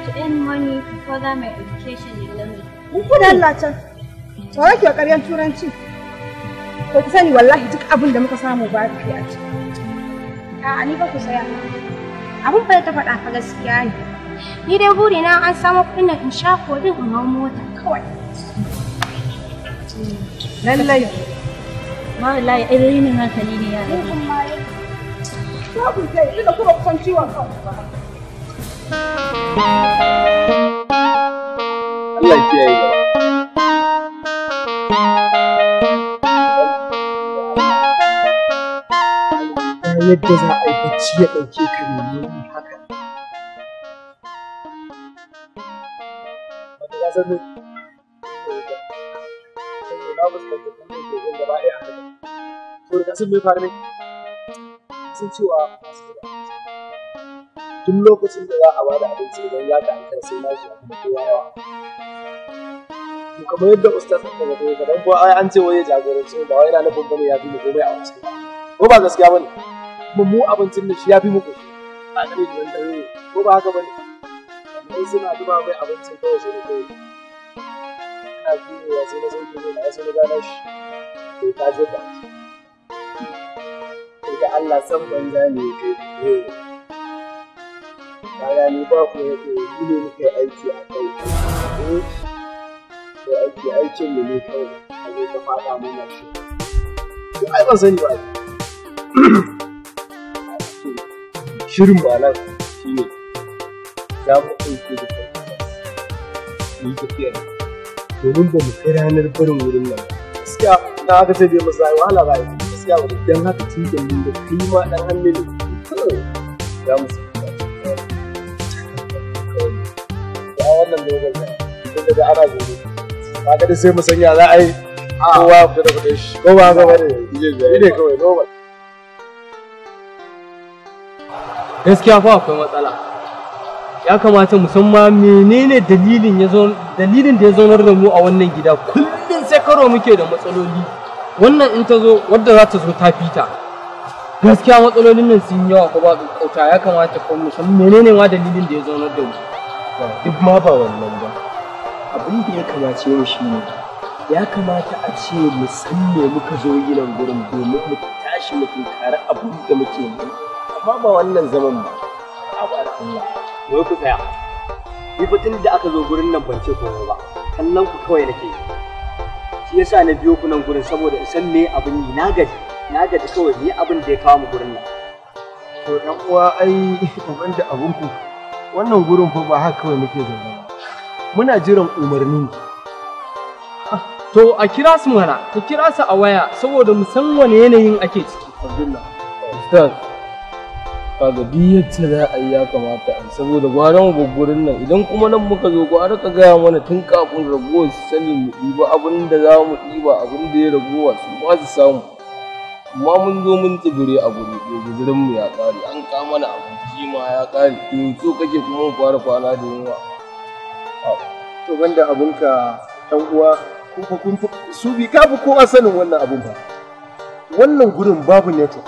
to earn money to further my education in London. Mun ku da Allah can. Tsoro ke ƙaryan turanci. To ki sani wallahi duk abin da muka samu ba ki a ciki. A'a ni ba ku saya. Abin fa da ta faɗa fa gaskiya ne. Ni dai burina an samu kuɗin nan in sha kodin in hau mota kawai. Lallai. Ma wallahi ai rainin hankali ne ya Ni kuma ya. Za ku je, ina kuma kusan ciwon kanku ba. Allah ya kiyaye gaba. Ba yadda za a yi bacci ya ɗauke ka ne haka. Wata ya san me? Na fuskanta kuma ke gun gaba ɗaya a haka. To da kasan me faru ne? Sun cewa masu gida. Duk lokacin da za a bada abinci idan ya ka ankara sai na shi a kuma kowa yawa. To kamar yadda ustaz ɗin daga daga dan ko ai an ce wai ya jagoranci ba wai yana nufin bane ya fi mu komai a wancan. Ko ba gaskiya bane? Kuma mu abincin da shi ya fi mu koshi. A gare shi wanda ne ko ba haka bane? Sai suna duba mai abincin kawai sai da kai. Ina juyowa sai na sauke mai na sai na gano shi. Sai ka je da shi. Sai da Allah san banza ne kai. Kaga ni ba ku yake yi ne muka yi aiki a kai. Ko aiki aikin mu ne kawai a zo ka faɗa mana shi. Ko ai ban sani ba. Shirin ba nan shi ne za mu ɗauke da mu yi tafiya domin ba mu kai ranar barin wurin nan ba. Gaskiya na haka sai dai masu wahala ba gaskiya ba don haka tun da mun da kai ma ɗan hannu ne kawai za mu sa ya wannan lokacin tun da ana gobe ba ga sai mu sanya za a yi kowa ya fita da kudin shi ko ba ga bane ne kawai normal gaskiya fa akwai matsala ya kamata mu san ma menene dalilin ya zo dalilin da ya zaunar da mu a wannan gida kullum sai karo muke da matsaloli wannan in ta zo wadda za ta zo ta fita gaskiya matsalolin nan sun yawa ko ba kauta ya kamata ko mu san menene ma dalilin da ya zaunar da mu duk ma ba wannan ba abin da ya kamace mu shi ne ya kamata a ce mu san me muka zo yi nan gurin domin mu tashi mu tunkari abin da muke yi amma ba wannan zaman ba abu Allah wai ku tsaya ni fa tun da aka zo gurin nan ban ce komai ba kallon ku kawai nake yi shi yasa na biyo ku nan gurin saboda in san me abin yi na gaji na gaji kawai ni abin da ya kawo mu gurin nan to dan uwa ai ban da abun ku wannan gurin fa ba haka kawai muke zaune ba muna jiran umarni to a kira su mana ka kira su a waya saboda mu san wane yanayin ake ciki Abdullah Ustaz kaga duk yadda za a yi ya kamata a yi saboda gwaran gurin nan idan kuma nan muka zo gwara ka gaya mana tun kafin ragowar su sani mu ɗiba abin da za mu ɗiba abin da ya ragowa su ba su samu amma mun zo mun tsibire a guri ɗaya guzurin mu ya ƙare an ka mana abinci ma ya ƙare to so kake kuma mu fara kwana da yunwa to banda abinka ɗan uwa kun fa kun su bi ka fi kowa sanin wannan abin ba wannan gurin babu network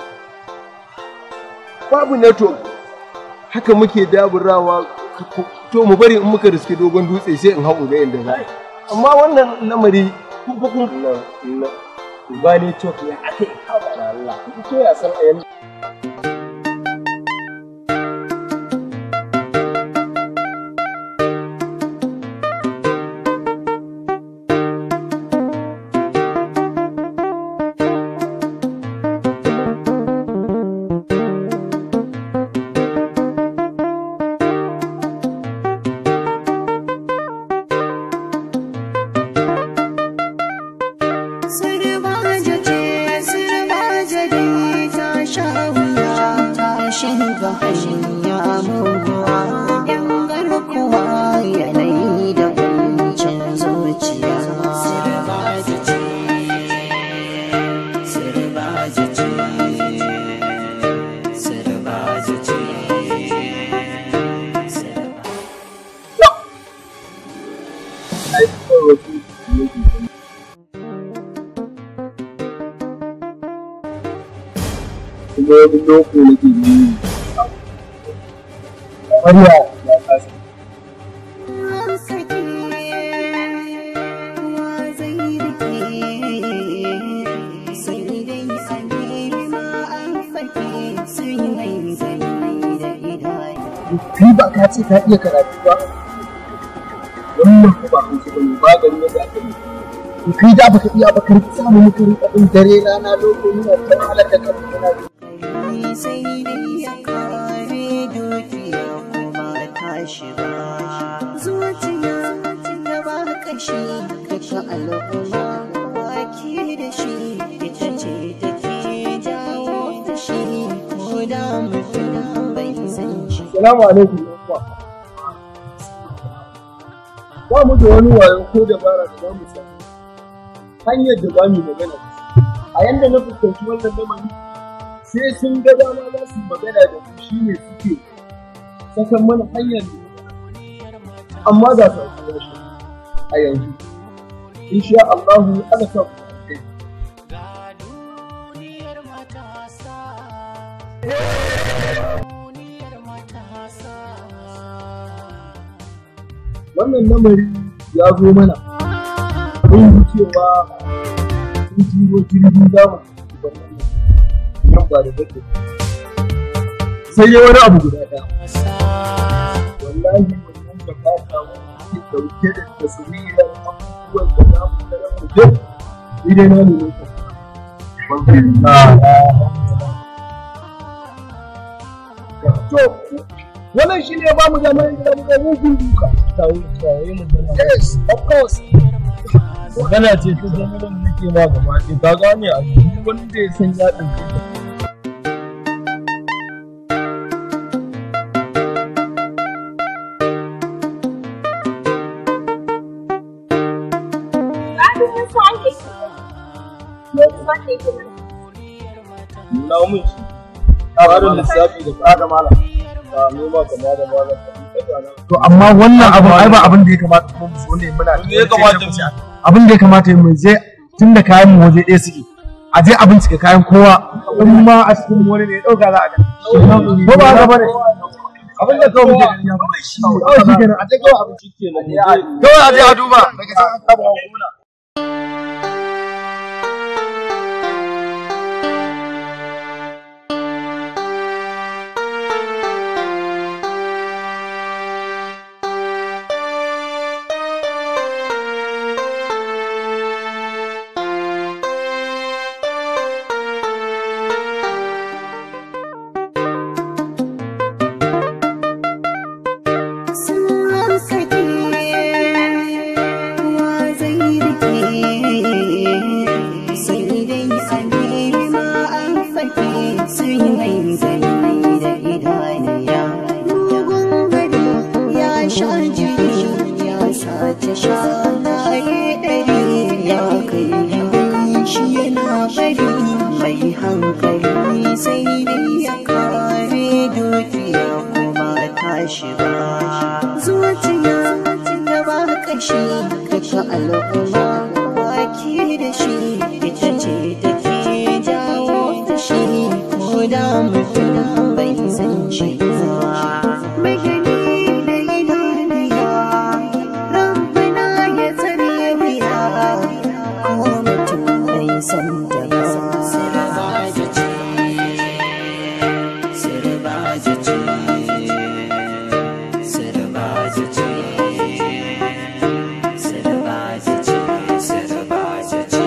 babu network haka muke daburawa to mu bari in muka riske dogon dutse sai in hau ga yadda za amma wannan lamari kun fa kun ba network ya aka yi kawo da Allah to ya san a yanzu kuma wani loko nake yi kamar ya ya kasa ce ta iya karatu ba wannan ko ba hausa bane ba gari yadda aka yi in kai da baka iya ba ka rika samu muka rika din dare rana lokaci muna ta wahalar da kan muna sai dai ya kare dukiya kuma tashi ba zuciya da ba kashi duka al'umma baki da shi ita ce take jawo fushi ko da mutum bai san shi Salamu alaikum yan uwa. Ba mu da wani wayo ko dabara da za mu samu hanyar da za mu magana da su. A yanda na fuskanci wannan lamari sai sun ga dama za su yi magana da mu shi ne suke sakan mana hanyar da amma za su aiki shi a yanzu. Insha Allahu ana sa ku kai. wannan lamari ya zo mana mun yi cewa sun turo jirgin damu nan ba da zake sai dai wani abu guda ɗaya wallahi wannan da ka samu ke ɗauke da tasirirar abubuwan da za mu tara mu duk ni dai na nuna ka to wannan shi ne ba mu damar da muka mugun duka yes of course magana ce ta zama da nake ma gaba ɗaya ka gane a duk wanda ya san ya ɗauke ta nuna mun shi tsarin lissafi da tsada malam ba noma kama da malam to amma wannan abin ai ba abin da ya kamata mu so ne muna Me ya kamata mu? abin da ya kamata mu je tun da kayan mu waje ɗaya suke a je a bincike kayan kowa in ma a cikin wani ne ya ɗauka za a ga ko ba haka bane abin da kawai muke gani ya ba shi kawai shi kenan a je kawai abin shi kenan mu je kawai a je a duba daga san an kama gona sun sake wa zai rike sai dai a nema an fake sai mai zai da idaniya mugun gado ya sha jini ya sace shanaye ɗari ya kai shi yana bari mai hankali sai dai ya kare dukiya kuma tashi ba zuciya da ba kashi duka al'umma baki da shi ita ce take jawo fushi ko da mutum bai san shi ba mai gani da idaniya rabbana ya tsare wuya ko mutum bai san da ba sirbaji ce sirbaji ce sirbaji ce sirbaji ce sirbaji ce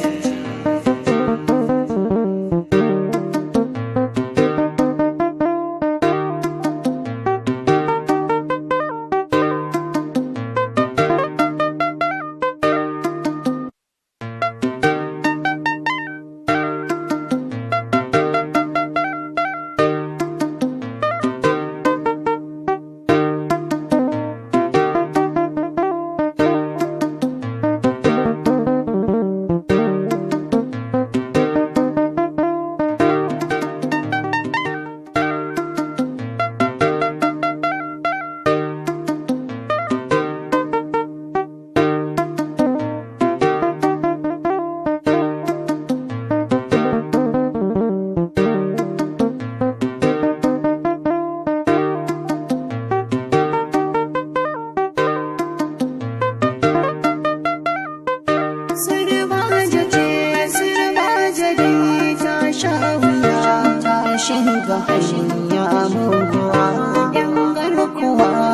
Sirbaja ce, sirbaja dai ta sha wuya, ta shiga hanya muguwa, ‘yan garkuwa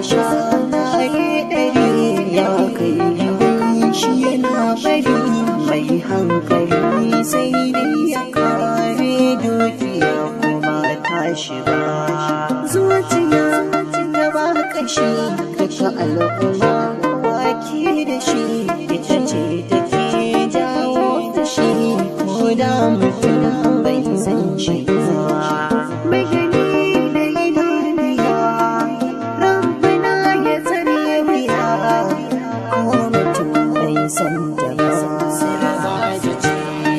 sha laye ɗari ya kai yawan shi yana bari mai hankali sai dai ya kare dukiya kuma tashi ba zuciya da ba kashi daga al'umma baki da shi ita ce take jawo da shi ko da mutum bai san shi ba mai gani da idaniya rabbana ya tsare wuya ko mutum bai san da ba sirbaji ce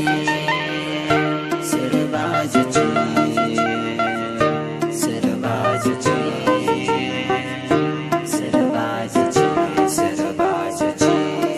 sirbaji ce sirbaji ce sirbaji ce sirbaji ce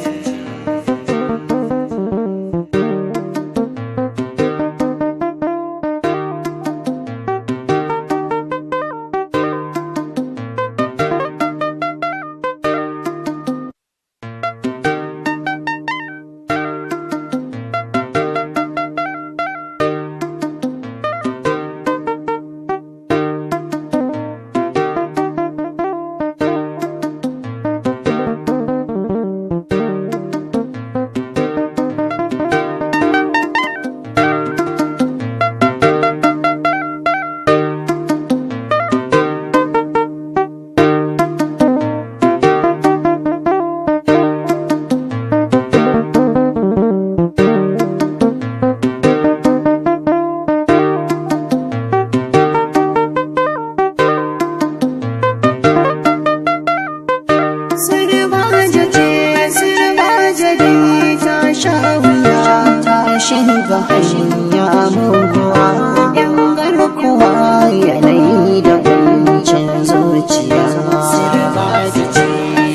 Sirbaja ce, sirbaja dai ta sha wuya ta shiga hanya muguwa. ‘Yan garkuwa yanayi da kuncin zuciya. Sirbaja ce,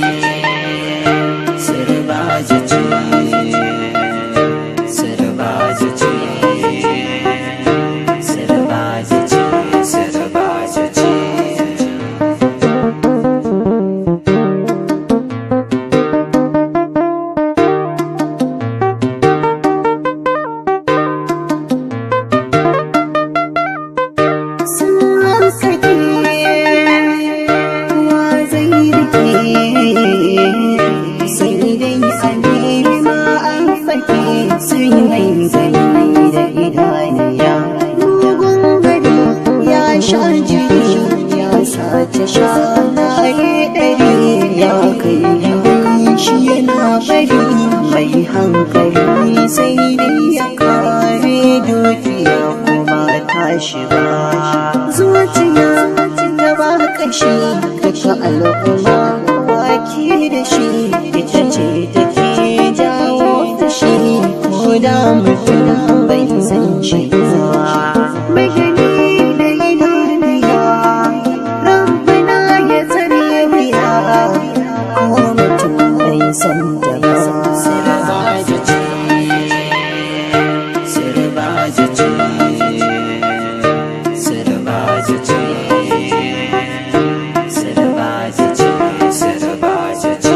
sirbaja ce, sirbaja ce, sirbaja ce, sirbaja ce. sun sake wa zai rike sai dai a nema an fake sun mai gani da idaniya mugun gado ya sha jiri ya sace sha laye ɗari ya kai yawan shi yana bari mai hankali sai dai ya kare dukiya kuma tashi ba zuciya da ba kashi daga al'umma baki da shi ita ce take jawo da shi ko da mutum bai san shi ba mai gani da idaniya rabbana ya tsare wuya ko mutum bai san da ba sirbaji ce sirbaji ce sirbaji ce sirbaji ce sirbaji ce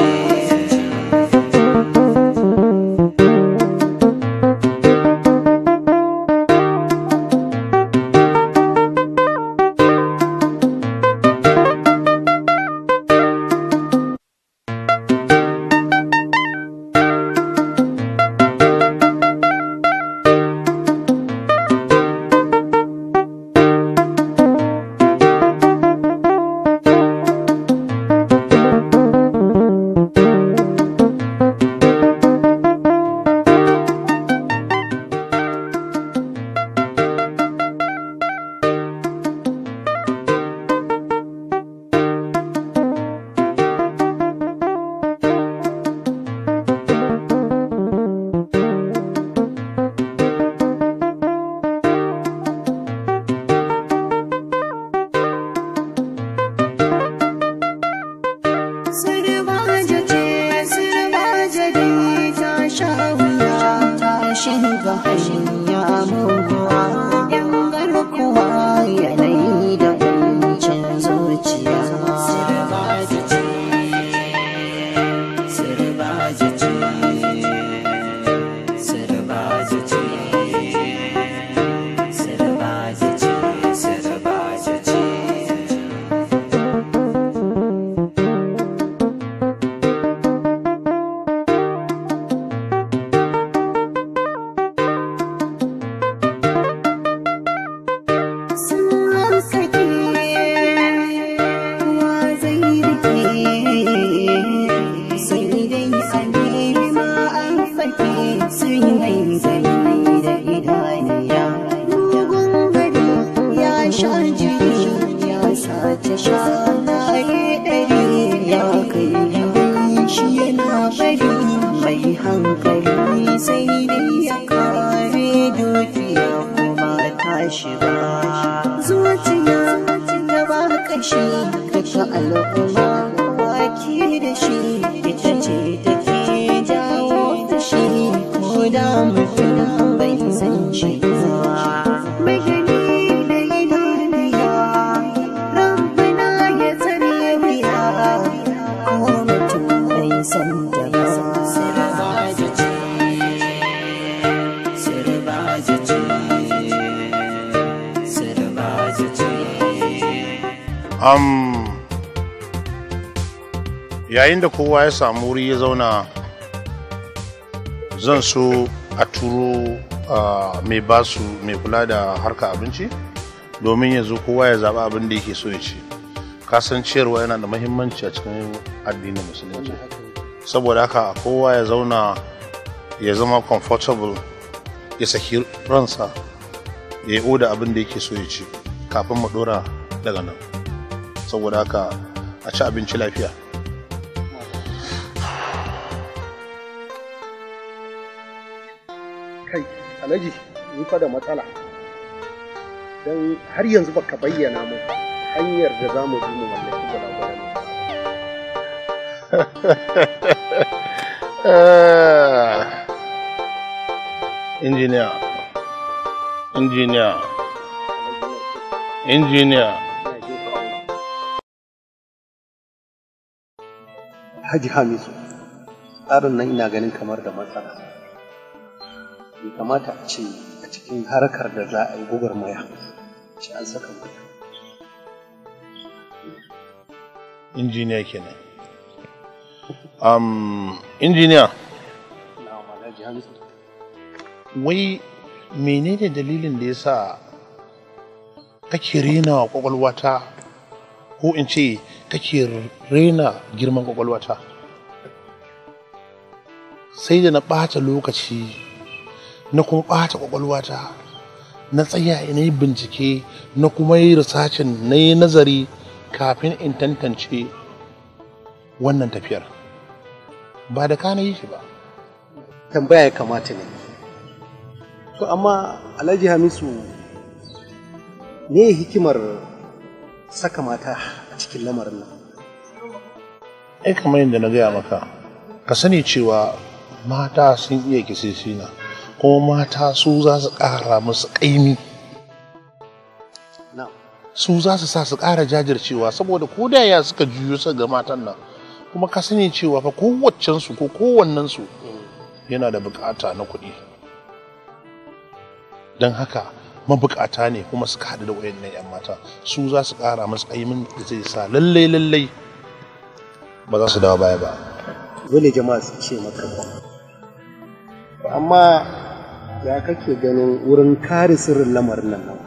halaye ɗari ya kai gidan shi yana bari mai hankali sai dai ya kare dukiya kuma tashi ba zuciya da ba kashi daga al'umma baki da shi ita ce take jawo fushi ko da mutum bai san shi ba mai gani da idaniya rabbana ya tsare wuya ko mutum bai san da ba sirbaji ce sirbaji ce sirbaji ce Am, yayin da kowa ya samu wuri ya zauna zan so a turo ah, mai basu mai kula da harka abinci domin ya zo kowa ya zaɓi abin da yake so ya ci kasanciyarwa yana da mahimmanci a cikin addinin musulunci saboda haka kowa ya zauna ya zama comfortable ya saki ransa ya yi oda abin da yake so ya ci kafin mu dora daga nan saboda haka a ci abinci lafiya kai alhaji ni fa da matsala don har yanzu baka bayyana mu hanyar da za mu bi mu mallaki gwalagwalan nan. injiniya injiniya injiniya Haji Hamisu, tsarin nan ina ganin kamar da matsala. Bai kamata a ce a cikin harkar da za a yi gwagwarmaya, shi an saka mutum. injiniya kenan um, injiniya Na'am Alhaji Hamisu. wai menene dalilin da ya sa kake rena wa kwakwalwata ko in ce kake rena girman kwakwalwata sai da na ɓata lokaci na kuma ɓata kwakwalwata na tsaya na yi bincike na kuma yi risacin na yi nazari kafin in tantance wannan tafiyar ba da ka na yi shi ba Tambaya ya kamata ne. To amma Alhaji Hamisu me hikimar saka mata a cikin lamarin nan? ai kamar yadda na gaya maka ka sani cewa mata sun iya kisisina kuma mata su za su ƙara musu ƙaimi Na'am. su za su sa su ƙara jajircewa saboda ko da ya suka juyo su ga matan nan kuma ka sani cewa fa kowaccensu ko kowannensu yana da bukata na kuɗi don haka mabukata ne kuma suka haɗu da wayannan 'yan mata su za su ƙara masu ƙaimin da zai sa lallai lallai ba za su dawo baya ba Dole jama'a su ce maka ba. Amma ya kake ganin wurin kare sirrin lamarin nan nan?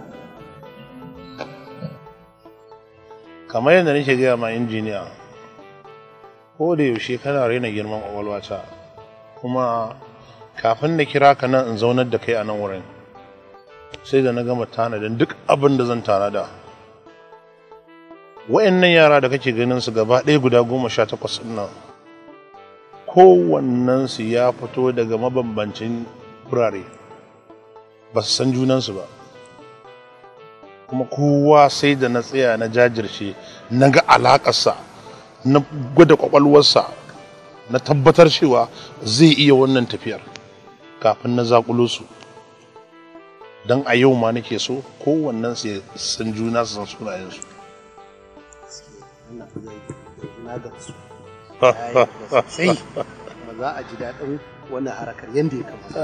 kamar yadda nake gaya ma injiniya ko da yaushe kana raina girman ƙwaƙwalwata kuma kafin na kira ka nan in zaunar da kai a nan wurin sai da na gama tanadin duk abin da zan tanada wa'annan yara da kake ganin su gaba ɗaya guda goma sha takwas ɗin nan kowannensu ya fito daga mabambancin wurare ba su san junansu ba kuma kowa sai da na tsaya na jajirce na ga alakarsa na gwada kwakwalwarsa na tabbatar cewa zai iya wannan tafiyar kafin na zakulo su don a yau ma nake so kowannen su ya san juna su san sunayensu Wannan zai na gamsu. Ya yi sosai. Kuma za a ji daɗin wannan harakar yadda ya kamata.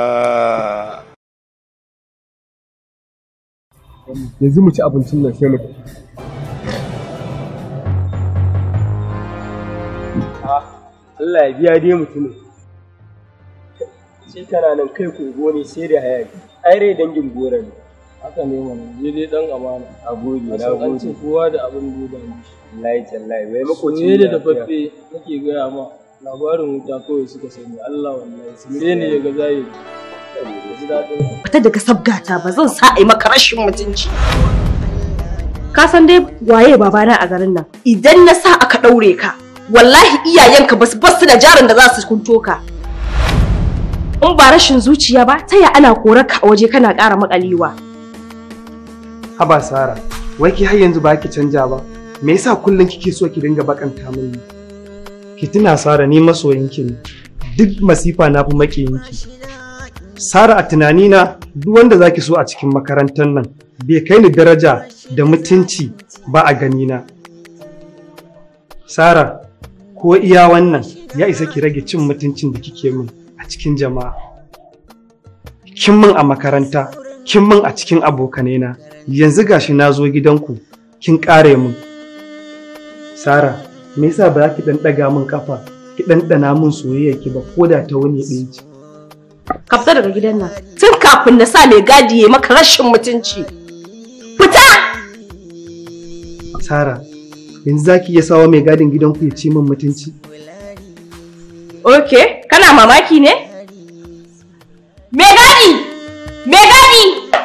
yanzu mu ci abincin nan sai mu tafi. Allah ya biya dai mutumin. Sai kana nan kai kogo ne sai da hayaki. Ai rai dangin gora ne. haka ne mana je dai dan amana A gode, na san an ce gode. kowa da abin duba ne Wallahi tallahi bai makoci ne da dafaffe nake gaya ma labarin wuta kawai suka sani Allah wallahi sire ne ya ga zahiri ji daɗin fita daga sabgata ba zan sa a yi maka rashin mutunci ka san dai waye babana a garin nan idan na sa aka ɗaure ka wallahi iyayenka basu basu da jarin da za su kunto ka in ba rashin zuciya ba ta ya ana korar ka a waje kana ƙara makalewa haba sara wai ki har yanzu ba ki canja ba me yasa kullum kike so ki dinga bakanta mini ki tuna sara ni masoyinki ne duk masifa na fi makiyinki sara a tunanina duk wanda zaki so a cikin makarantar nan bai kai ni daraja da mutunci ba a ganina sara ko iya wannan ya isa ki rage cin mutuncin da kike min a cikin jama'a kin min a makaranta kin min a cikin abokanaina yanzu gashi na zo gidanku kin ƙare min sara me yasa ba za ki ɗan ɗaga min kafa ki ɗanɗana min soyayya ki ba ko da ta wani ɗaya ce ka fita daga gidan nan tun kafin na sa mai gadi ya maka rashin mutunci fita sara yanzu za ki iya sawa mai gadin gidanku ya ci min mutunci ok kana mamaki ne mai gadi mai gadi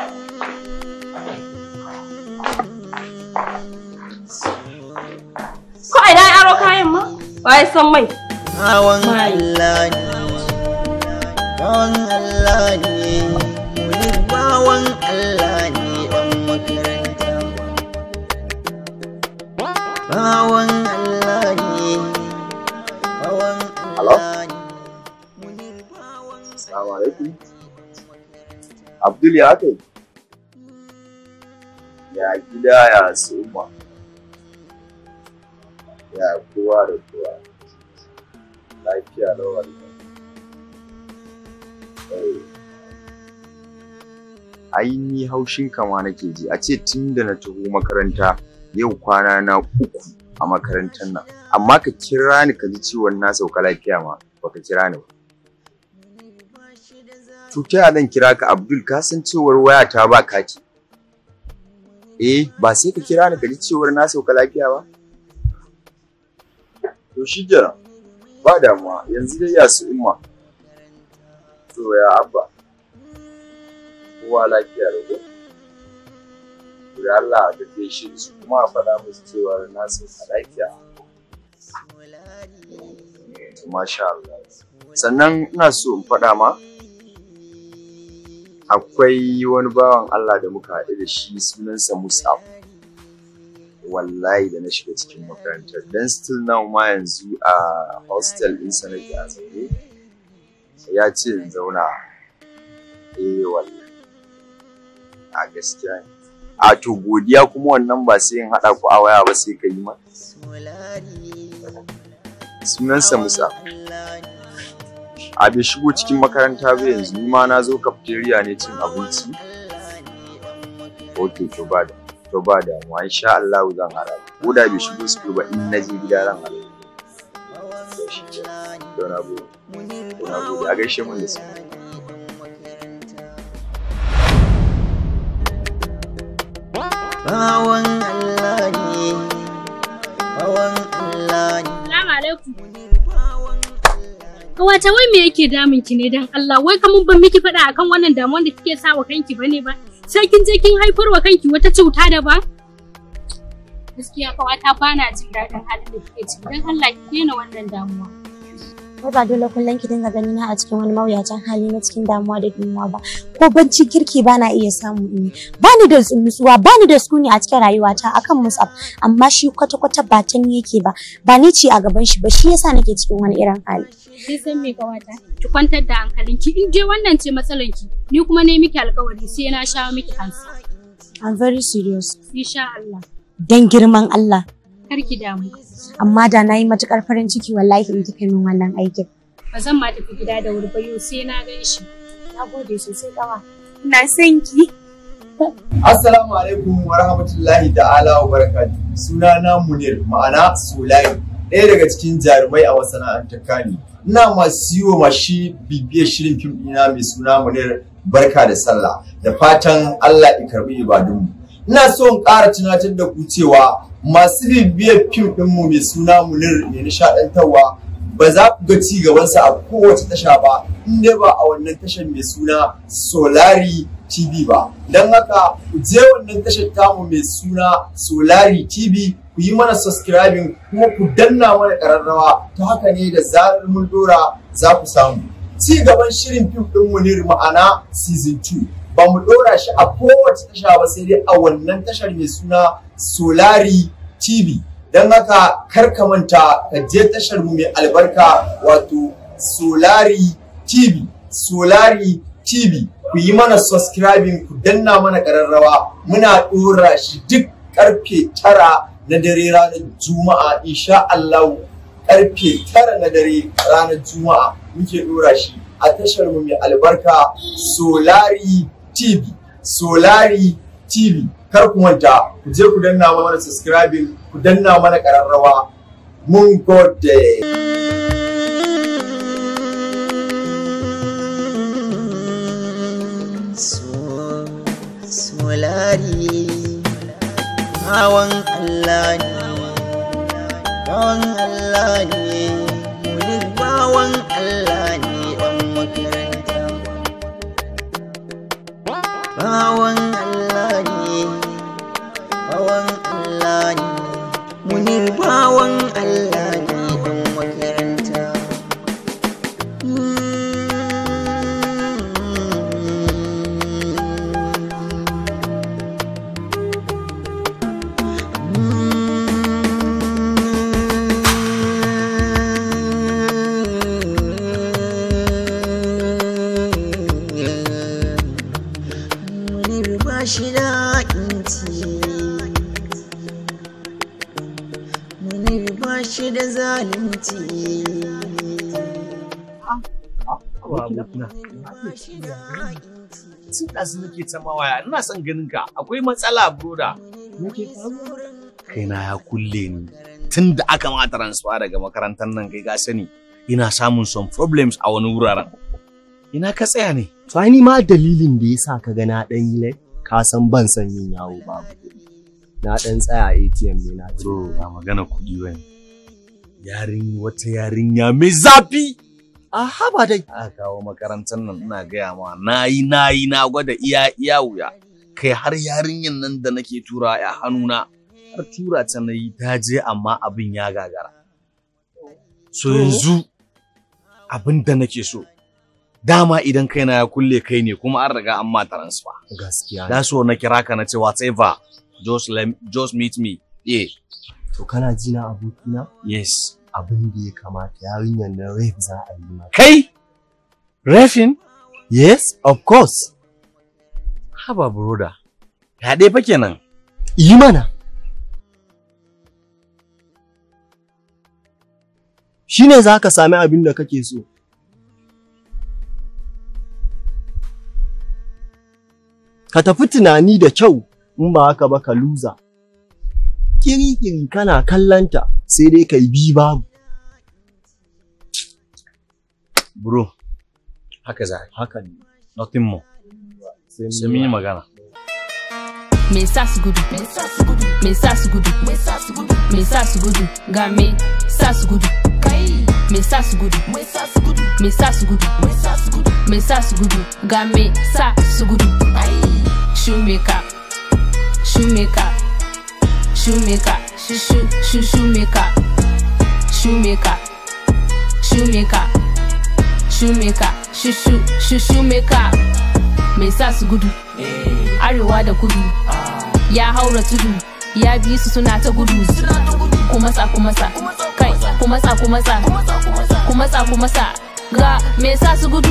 ko ina ya aro kayan ma waye san mai Bawan Allah ne, bawan Allah ne, wani bawan Allah ne ɗan makaranta. Bawan Allah ne, bawan Allah ne. Assalamu alaikum. Abdul ya kai? Ya gida ya suma. Ya kowa da kowa. Lafiya lawar Ai ni haushin kama nake ji a ce tun da na taho makaranta yau kwana na uku a makarantar nan amma ka kira ni ka ji ciwon na sauka lafiya ma baka kira ni ba. to ta yaya zan kira ka Abdul ka san cewar waya ta ba kati eh ba sai ka kira ni ka ji cewar na sauka lafiya ba to shi kenan ba damuwa yanzu dai ya su imma to ya abba kowa lafiya da ko da Allah da ke shi su kuma a faɗa musu cewar na sauka lafiya to masha Allah sannan ina so in faɗa ma akwai wani bawan Allah da muka haɗu da shi sunansa Musab. Wallahi da na shiga cikin makarantar. Dan still now ma yanzu a hostel ɗin sa nake a zaune. Ya ce in zauna. Eh wallahi. A gaskiya ne. A to godiya kuma wannan ba sai in haɗa ku a waya ba sai ka yi ma. Sunansa Musab. a bai shigo cikin makaranta ba yanzu ni ma na zo cafeteria ne cin abinci ok to ba da to ba da mu insha Allah zan hara ko da bai shigo su ba in na je gida ran hara to shi ke to na gode to na gode a gaishe mun da su Bawan Allah ne, bawan Allah ne. Assalamu alaikum. Kawata wai me yake damun ki ne dan Allah wai kamun ban miki faɗa akan wannan damuwar da kike sa wa kanki bane ba sai kin je kin haifar wa kanki wata cuta da ba Gaskiya kawata bana jin daɗin halin da kike ciki dan Allah ki daina wannan damuwa Wai ba dole kullum ki dinga gani na a cikin wani mawuyacin hali na cikin damuwa da dimuwa ba. Ko bacci kirki ba na iya samu in yi. Ba ni da nutsuwa, ba ni da sukuni a cikin rayuwata akan Musab. Amma shi kwata-kwata ba ta ni yake ba. Ba ni ce a gaban shi ba shi yasa nake cikin wani irin hali. Kin san me kawata ki kwantar da hankalinki in je wannan ce matsalanki ni kuma ne miki alƙawari sai na sha miki kansa I'm very serious. insha Allah Dan girman Allah. kar ki damu Amma da na yi matukar farin ciki wallahi in kika min wannan aikin. ba zan ma tafi gida da wuri ba yau sai na gan shi Na gode sosai kawa. Na san ki. Assalamu alaikum wa rahmatullahi ta'ala wa barakatuh. Sunana Munir ma'ana Sulai, ɗaya daga cikin jarumai a masana'antar Kani. Ina masu yi wa mashi bibiyar shirin fim ɗina mai suna Munir barka da sallah da fatan Allah ya karɓi ibadunmu. Ina so in ƙara tunatar da ku cewa masu bibiyar fim ɗinmu mai suna Munir mai nishaɗantarwa ba za ku ga ci gabansa a kowace tasha ba in dai ba a wannan tashar mai suna Solari TV ba. Don haka ku je wannan tashar tamu mai suna Solari TV ku yi mana subscribing kuma ku danna mana ƙararrawa ta haka ne da zarar mun dora za ku samu. Ci gaban shirin fim ɗin Munir ma'ana season 2 ba mu dora shi a kowace tasha ba sai dai a wannan tashar mai suna Solari TV. Don haka kar ka manta ka je tashar mu mai albarka wato Solari TV. Solari TV. Ku yi mana subscribing ku danna mana ƙararrawa muna ɗora shi duk ƙarfe tara na dare ranar Juma'a insha Allah ƙarfe tara na dare ranar Juma'a muke ɗora shi a tashar mu mai albarka Solari TV. Solari TV. Kar ku manta ku je ku danna mana subscribing ku danna mana ƙararrawa mun gode. Solari Bawan Allah ne Bawan Allah ne Munir bawan Allah ne ɗan makaranta Bawan Allah ne Bawan Allah ne Munir bawan Allah ne ɗan makaranta Munir ba shi da inci Munir ba shi da zalunci Sun ɗazu nake ta mawaya, ina son ganin ka, akwai matsala broda. Kaina ya kulle ni. Tun da aka ma transfer daga makarantar nan kai ka sani, ina samun some problems a wani wuraren. Ina ka tsaya ne? To ai ni ma dalilin da yasa ka ga na dan yi lai ka san ban san yin yawo babu kuɗi. Na dan tsaya ATM ne na To ba magana kuɗi bane. Yarin wata yarinya mai zafi. A haba dai. Aka kawo makarantar nan ina gaya ma na yi na yi na gwada iya iya wuya. Kai har yarinyan nan da nake tura a hannuna har tura ta na yi ta je amma abin ya gagara. So yanzu abin da nake so. Dama idan kaina ya kulle kai ne kuma an riga an ma transfer. Gaskiya. Da so na kira ka na ce whatever just let just meet me. Yeah. To kana ji na abokina? Yes. Abin da ya kamata yarinyar nan rape za a yi mata. Kai? Refin? Yes, of course. Haba broda. Ya dai fa kenan. Yi mana. Shi ne za ka sami abin da kake so. Ka tafi tunani da kyau in ba haka ba ka luza. Kiri-kiri kana kallanta sai dai ka yi bi babu. Bro, haka za a yi. Haka ne. Nothing more. Sai mun yi magana. Me sa su gudu, me sa su gudu, me sa su gudu, me sa su gudu, me sa su gudu, ga me sa su gudu, kai, me sa su gudu, me sa su gudu, me sa su gudu, me sa su gudu, me sa su gudu, ga me sa su gudu, ai, shoemaker, shoemaker, shoemaker, shu shu shu shoemaker, shoemaker, shoemaker, shoemaker, shu shu shu shoemaker, me sa su gudu, arewa da kudu. ya haura tudu ya bi su suna ta gudu ku matsa ku matsa kai ku matsa ku matsa ku matsa ku matsa ga me sa su gudu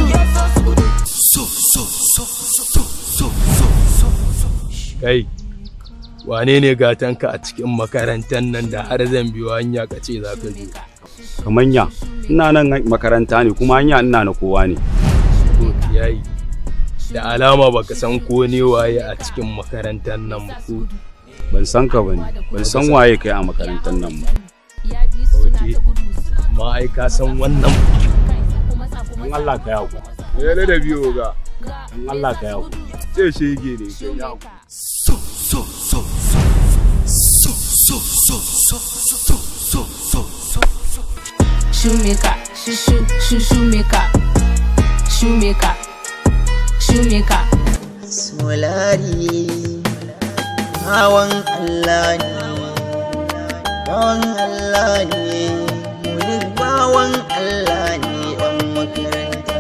Kai, wane ne gatanka a cikin makarantar nan da har zan biyo hanya ka ce za ka zo? Kamanya, ina nan makaranta ne kuma hanya ina na kowa ne. To, yayi. Da alama baka san ko ne waye a cikin makarantar nan ba ko? Ban san ka bane, ban san waye kai a makarantar nan ba. Oke, amma ai ka san wannan. Dan Allah ka yawo. Me ne da biyo ga? Dan Allah ka yawo. Ce shege ne kai yawo. So so so so so so so so so so so shoemaker shu shu shu shoemaker shoemaker, shoemaker. Solari bawan Allah ne, bawan Allah ne, wani bawan Allah ne ɗan makaranta.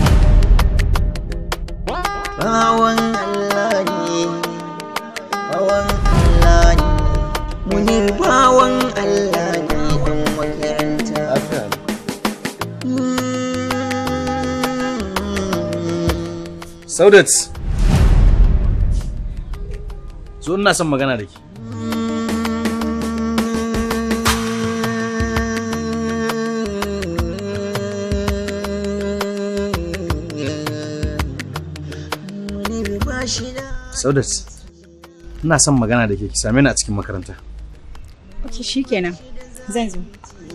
Bawan Allah ne, bawan Allah ne, munir bawan Allah ne ɗan makaranta. Saudat. Zo ina son magana da ke. Saudat. Ina son magana da ke ki same ni a cikin makaranta. Ok, shi kenan. Zan zo.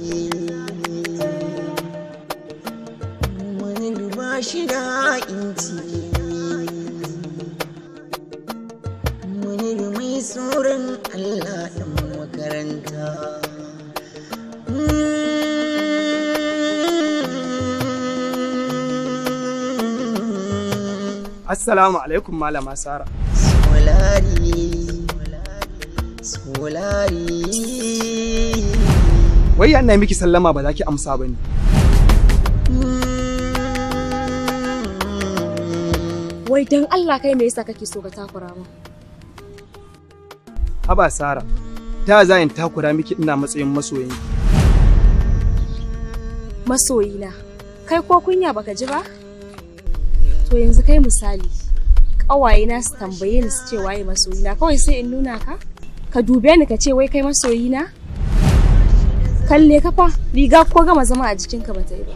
ba shi da inci munir mai tsoron Allah ɗan makaranta Assalamu alaikum malama Sara. solari solari Wai yana miki sallama ba za ki amsa ba ne. Wai don Allah kai me yasa kake so ka takura mu? Haba Sara, ta za in takura miki ina matsayin masoyin. Masoyina, kai ko kunya baka ji ba? To yanzu kai misali, ƙawayena su tambaye ni su ce waye masoyina kawai sai in nuna ka? Ka dube ni ka ce wai kai masoyina? Kalle ka fa, riga ko gama zama a jikinka ba ta yi ba.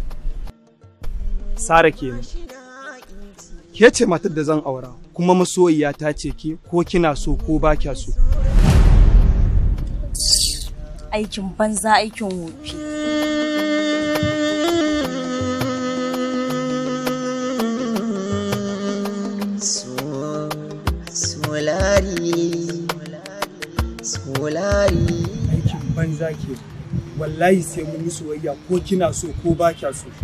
Sara kenan. Ke ce matar da zan aura, kuma masoyiya ta ce ki ko kina so ko ba kya so. Aikin banza aikin wofi. So- solari solari Aikin banza ke. Wallahi sai mun yi soyayya ko kina so ko ba kya so.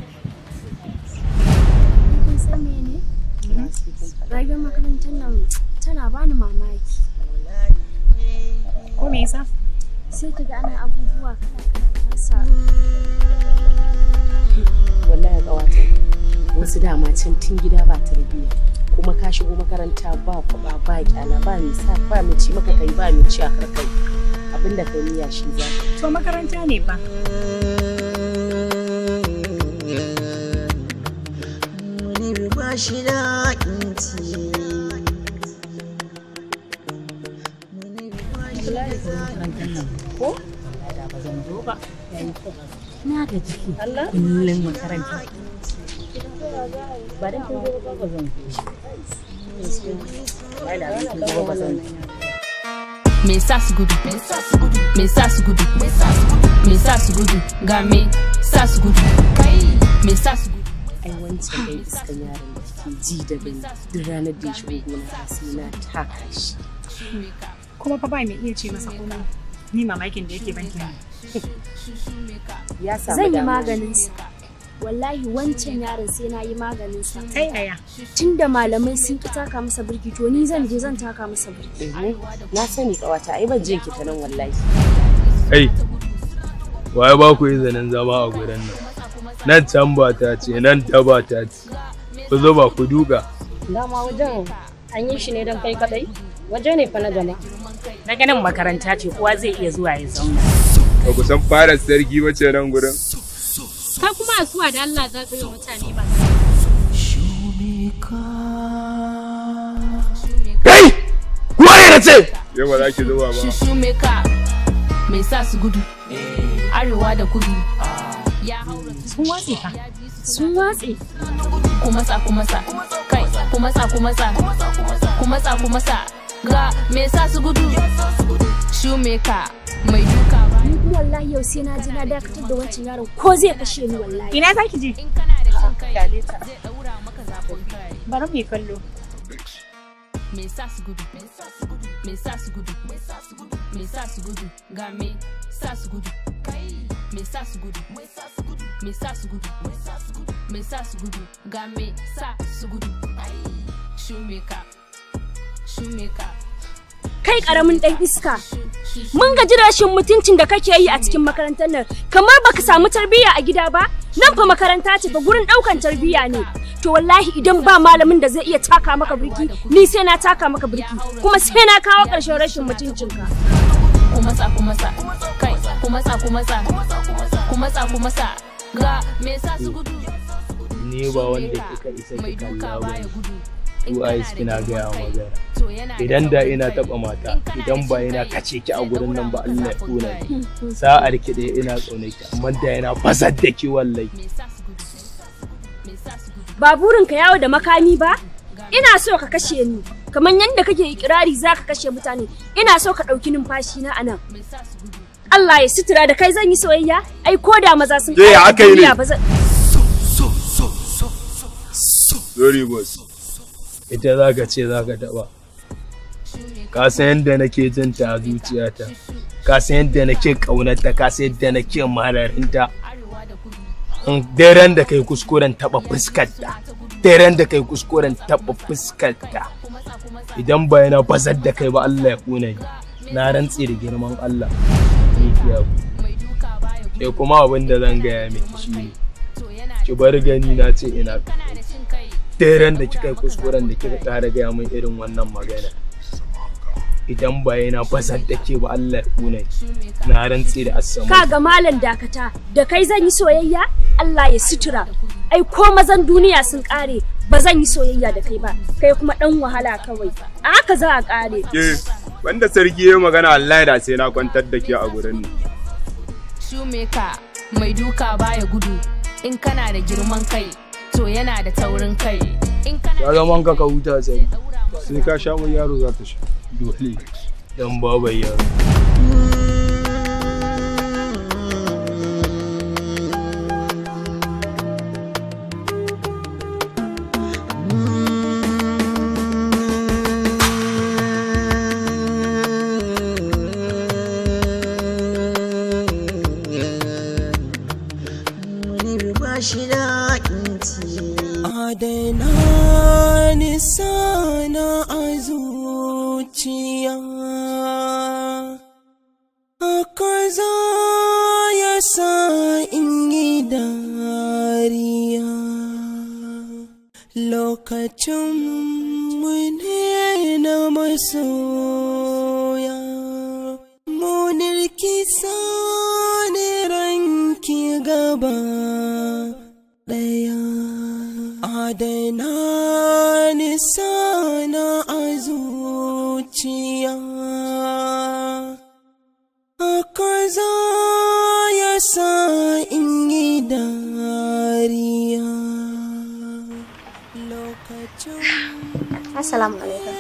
kun san mene rayuwar makarantar nan tana bani mamaki Ko me yasa? sai ka ga ana abubuwa kala kala wallahi ƙawata wasu dama can tun gida ba tarbiyya kuma ka shigo makaranta ba kwaba ba kyala ba mai sa ba mai ci maka kai ba mai ci a karkai abinda kai niyya shi za ka To makaranta ne fa. munir ba shi da inci ko da ba zan zo ba na da jiki kullum makaranta ba dan kin zo ba ba zan zo ba da kin zo ba zan zo Me sa su gudu, me sa su gudu, me sa su gudu, me sa su gudu, ga me sa su gudu, me sa su gudu. ai wancan dai iskan yaron da kike ji da gani duk ranar da ya shigo gona sai na taka shi Kuma fa ba mai iya ce masa komai. Ni mamakin da yake banki ne. ya samu zan yi dama. maganinsa wallahi wancan yaron sai na yi maganinsa ta yaya tun da malamai sun ki taka masa birki to ni zan je zan taka masa birki na sani kawata ai ban jin ki ta nan wallahi Kai, waye ba ku izinin zama a gurin nan? Nan can ba ta ce, nan ta ba ta ce. Ku zo ba ku duka. dama wajen an yi shi ne don kai kadai waje ne fa na jama'a Na ganin makaranta ce kowa zai iya zuwa ya zauna. Ba ku san fara sarki ba ce nan gurin. Kai kuma asuwa da Allah za ka yi wa mutane ba. Kai! Waye na ce? Yau ba za ki zuwa ba. Shoemaker, me sa su gudu, arewa da kudu. Ya haura Sun watse fa. sun watse ku matsa ku matsa kai ku matsa ku matsa ku matsa ku matsa ga me sa su gudu shoemaker mai duka ba ni kuma wallahi yau sai na ji na dakatar da wancan yaron ko zai kashe ni wallahi Ina za ki je? kyale ta zai daura maka zafin kai Bari mu yi kallo. me sa su gudu me sa su gudu me sa su gudu me sa su gudu ga me sa su gudu kai me sa su gudu me sa su gudu me sa su gudu me sa su gudu ga me sa su gudu shoemaker shoemaker kai karamin dan iska mun gaji da rashin mutuncin da kake yi a cikin makarantar nan kamar baka samu tarbiyya a gida ba nan fa makaranta ce fa gurin daukan tarbiyya ne to wallahi idan ba malamin da zai iya taka maka birki ni sai na taka maka birki kuma sai na kawo ƙarshen rashin mutuncinka ku matsa ku matsa kai ku matsa ku matsa ku matsa ku matsa ga me sa su gudu ni ba wanda kika isa ki kalla ba su eyes kina gaya magana idan da ina taba mata idan ba ina kace ki a gurin nan ba Allah ya tona ki sa'ar ki da ina tsone ki amma da yana fasar da ki wallahi ba burinka yawo da makami ba ina so ka kashe ni kamar yadda kake ikirari za ka kashe mutane ina so ka ɗauki numfashi na anan Allah ya sutura da kai zan yi soyayya ai ko da maza sun Ke ya aka yi ne? duniya ba zan Very good. Ita za ka ce za ka taɓa. Ka san yadda nake jin ta a zuciyata. Ka san yadda nake ƙaunarta, ka san yadda nake mararinta. Daren da kai kuskuren taɓa fuskarta. Daren da kai kuskuren taɓa fuskarta. Idan ba yana bazar da kai ba Allah ya ƙuna ni. Na rantse da girman Allah. Ni ke Ke kuma abin da zan gaya miki shi ne. Ki bar gani na ce ina daren da kika yi kuskuren da kika ƙara gaya min irin wannan magana idan ba yana fasar da ke ba Allah ya kuna na rantse da asama ka ga malam dakata da kai zan yi soyayya Allah ya sutura ai ko mazan duniya sun kare ba zan yi soyayya da kai ba kai kuma dan wahala kawai a haka za a kare Ke, wanda sarki ya magana Allah da sai na kwantar da ke a gurin nan. shoemaker mai duka baya gudu in kana da girman kai to yana da taurin kai in kana ya zama ka ka huta sai Sai ka sha wani yaro za ta sha. dole dan babai yaro Adana ni sana a zuciya Haka za ya sa in yi dariya Lokacin mu ne na masoya Munirki sani ranki gaba ɗaya Adana ni sana a zuciya Haka za ya sa in yi dariya Assalamu alaikum.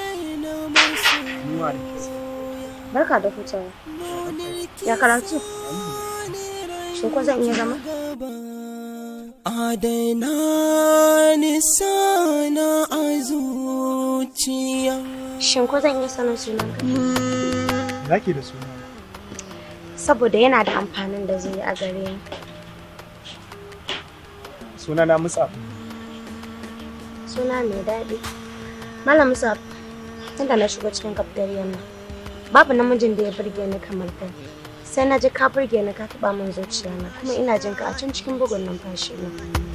Barka da hutawa. Ya karatu? Shin ko zan iya zama? Adana ni sana a zuciya Shin ko zan iya sanin sunanka? Zaki da suna. Saboda yana da amfanin da zai yi a gare ni. Suna na Musa. Suna mai daɗi. Malam Musa, tunda na shigo cikin cafeteria nan, babu namijin da ya burge ni kamar kai. Sai na ji ka burge ni ka taɓa min zuciya na kuma ina jin ka a can cikin bugun numfashi na.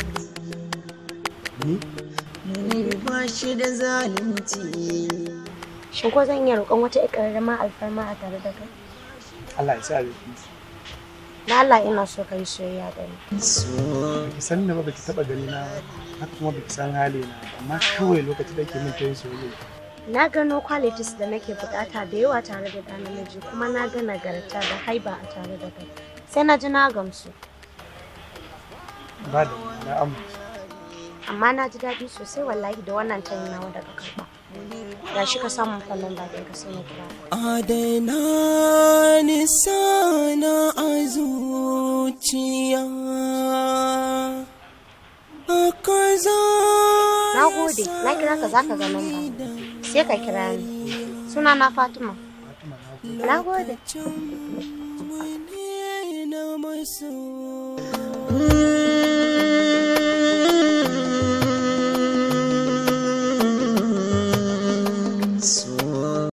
Ni? Ni ba shi da zalunci Shin ko zan iya roƙon wata ƙararrama alfarma a tare da kai? Allah ya sa biki. Da Allah ina so ka yi soyayya da ni. Baki san da ba baki taba gani na ba, haka kuma baki san hali na ba, amma kawai lokacin da ke min ta yin soyayya. Na gano qualities da nake bukata da yawa tare da ɗa namiji kuma na ga nagarta da haiba a tare da kai. Sai na ji na gamsu. Ba da na amince. Amma na ji daɗi sosai wallahi da wannan tayin nawa da ka karɓa. Ga shi ka samu kwallon bakin ka sai na kira. ka. Adana ni sana a zuciya Haka za Na gode, na kira ka zaka ga namba. Sai ka kira ni. Suna na Fatima. Na gode. na maso